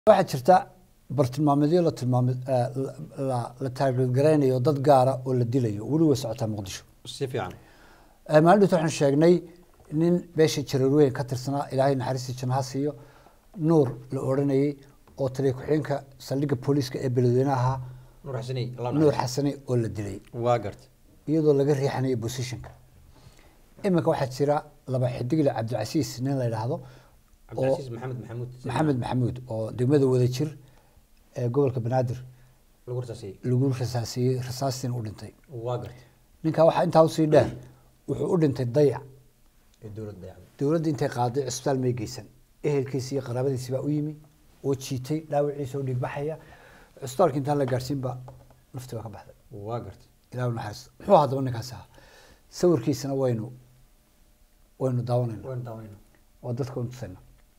waxaa jirta bartilmaameedyo la tilmaame la la taargetgaraynayo dad gaara oo la dilayo weli way socotaa muqdisho si fiican maalin waxaan sheegnay nin beesha jareerweyn ka tirsanaa ilaahay naxariistii jannaha siiyo nuur la odhanayey oo taliya ku-xigeenka saldhigga booliiska ee beledweyne ahaa nuur xasaney Allah nuur naxariisto. xasane oo la dilay waa garta iyadoo laga riixanayo positionka iminka waxaa jira laba xidigle cabdicasiis nin la yidhaahdo oo cabdicasiis maxamed maxamuud maxamed maxamuud oo degmada wadajir ee gobolka banaadir lagu rasaasiyey lagu rasaasiyey rasaastiin u dhintay waa garta ninka waxaa intaa usii dheer wuxuu u dhintay dayac ee dowladda dayacday dowladda intay qaaday cisbitaal may geysan ehelkiisi iyo qaraabadiisi baa u yimi oo jiitay dhaawiciisa oo dhiigbaxaya cisbitaalka intaan la gaadhsiin baa nafti baa ka baxday waa garta ilaahu naxariisto muxuu ahaa daba ninkaas ahaa sawirkiisana waynu waynu daawanayna waan daawanayna oo dadka waynu tusayna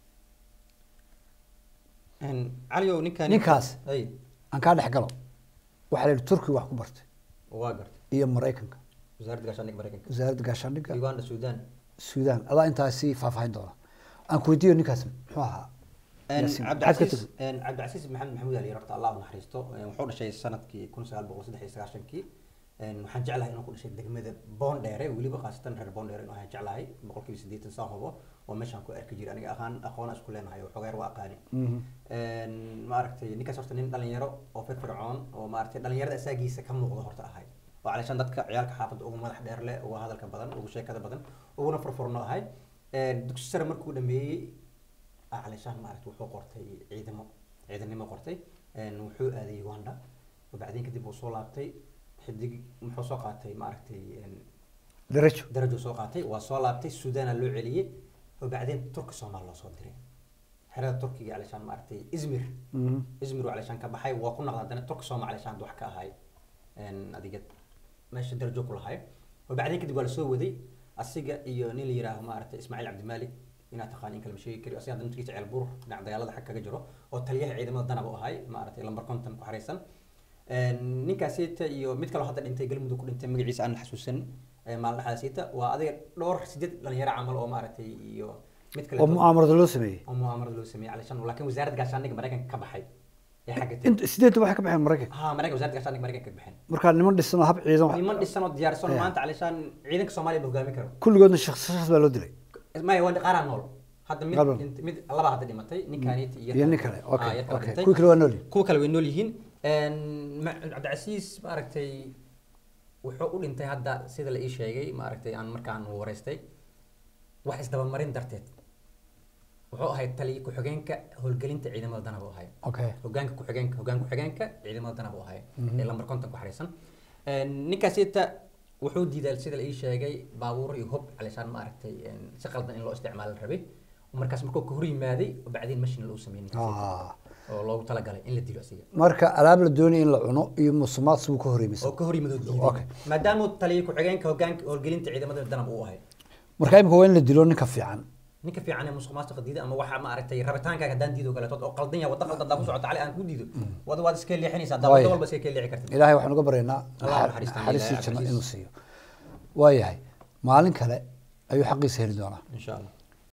caliow ninkan Ninkaas. ay aan kaa dhex galo waxaa la yidhi turkiga wax ku bartay waa garta iyo maraykanka wasaaradda gaashaandhigga maraykanka wasaaradda gaashaandhigga uganda sudan suudaan adaa intaasi faahfaahin doona aan ku weydiiyo ninkaas muxuu ahaa Yaasiin, maxaad ka cabdicasiis tagtay? cabdicasiis maxamed maxamuud ali horta allah u naxariisto Een, wuxuu dhashay sanadkii kun sagaal boqol saddex iyo sagaashankii Een, waxaan jeclahay inuu ku dhashay degmada boondheere weliba khaasatan reer boondheere inuu ahaan jeclahay boqolkiiba siddeetan saan hubo oo meeshaan ku arki jiray aniga aqaan aqoona isku leenahay oo xogeer waa aqaani Een, maaragtay ninkaas horta nin dhalinyaro oo firfircoon oo maaragtay dhalinyarada asaagiisa ka muuqda horta ahay oo calaashaan dadka ciyaalka xaafadda ugu madax dheer leh ugu hadalka badan ugu sheekada badan uguna furfurno ahay Een, dugsi sare markuu dhameeyey calaashaan maaragtay wuxuu qortay ciidamo ciidanimo qortay Een, wuxuu aaday uganda wabacdeen kadib uu soo laabtay xidig muxuu soo qaatay maaragtay een, darajo darajo soo qaatay waa soo laabtay suudaana loo celiyey wabacdeen turki soomaal loo soo diray xerada turkiga calaashaan maaragtay izmir izmir uu calaashaan ka baxay waa ku noqday haddana turki sooma calaashaan wax ka ahay Een, adiga meesha darajo ku lahay wabacdeen kadib waa lasoo waday asiga iyo nin la yihaaho maaragtay ismaaciil cabdimaalik inaad taqaan in kale ma sheegi kari asiga hadda naftigiisa ceel buur dhinac dagaalada xag kaga jiro oo taliyaha ciidamada danab u ahay maaragtay lambar konton ku xareysan Een, ninkaasita iyo mid kaloo hadda dhintay galmudug ku dhintay magaciisa aan xasuusan Een, maalin dhexdaasita waa adiga dhowr sideed dhalinyaro camal oo maaragtay iyo mid kale oo mu'aamarada loo sameeyey oo mu'aamarada loo sameeyey calishan laakiin wasaaradda gaashaandhigga maraykanka ka baxay ee xagga int sideedda waxay ka baxeen maraykanka ha maraykan wasaaradda gaashaandhigga maraykanka ka baxeen markaa niman dhisan oo hab ciidan wax- niman dhisan oo diyaarsan oo Yeah. maanta calishaan ciidanka soomaaliya ma hogaami karo kulligoodna shakhsi shakhs baa loo dilay maya waa qaaraa nool hadda mid Qaran. dhint- mid laba hadda dhimatay ninkaanit iyo iyo nin kale Ah, okay yar kale okay dhintay. kuwii kale waa nool yihiin. kuwa kale way nool yihiin Een, ma- cabdicasiis maaragtay wuxuu u dhintay hadda sida la ii sheegay maaragtay aan markaan wareystay wax isdabamarin darteed wuxuu ahay taliya ku-xigeenka howlgelinta ciidamada danab u ahay okay hogaanka ku-xigeenka hogaan ku-xigeenka ciidamada danab u ahay ee lambar konton ku xariisan ninkaasita wuxuu diiday sida la ii sheegay baabuur iyo hub calishaan maaragtay een, si qaldan in loo isticmaalo la rabay markaas markuu ka hor yimaaday bacdiin mashina loo sameeyey ninkaasita Ah. oo loogu talagalay in la dilo asiga marka alaab la doonaya in la cuno iyo musumaad sibuu ka oo horeymaysa ka hor yimid oo Okay. diiday maadaama uu taliya ku-xigeenka hogaanka howlgelinta ciidamada danab uu ahay marka imika waa in la dilo ninka fiican ninka fiican ee musuq maasuqa diida ama waxa maaragtay rabitaankaaga haddaan diido kaleeto oo qaldan yahay wadda qaldan daa ku socota cali aan ku diido wada waad iska leexinaysaa daa Waaya. wadda walba iska ka leexi kartid ilaahay waxaan uga baryaynaa Allah ha naxar- naxariisto, naxariistii Ilaahay janno cabsiis. inuu siiyo waayahay maalin kale ayuu xaqiisa heli doonaa insha allah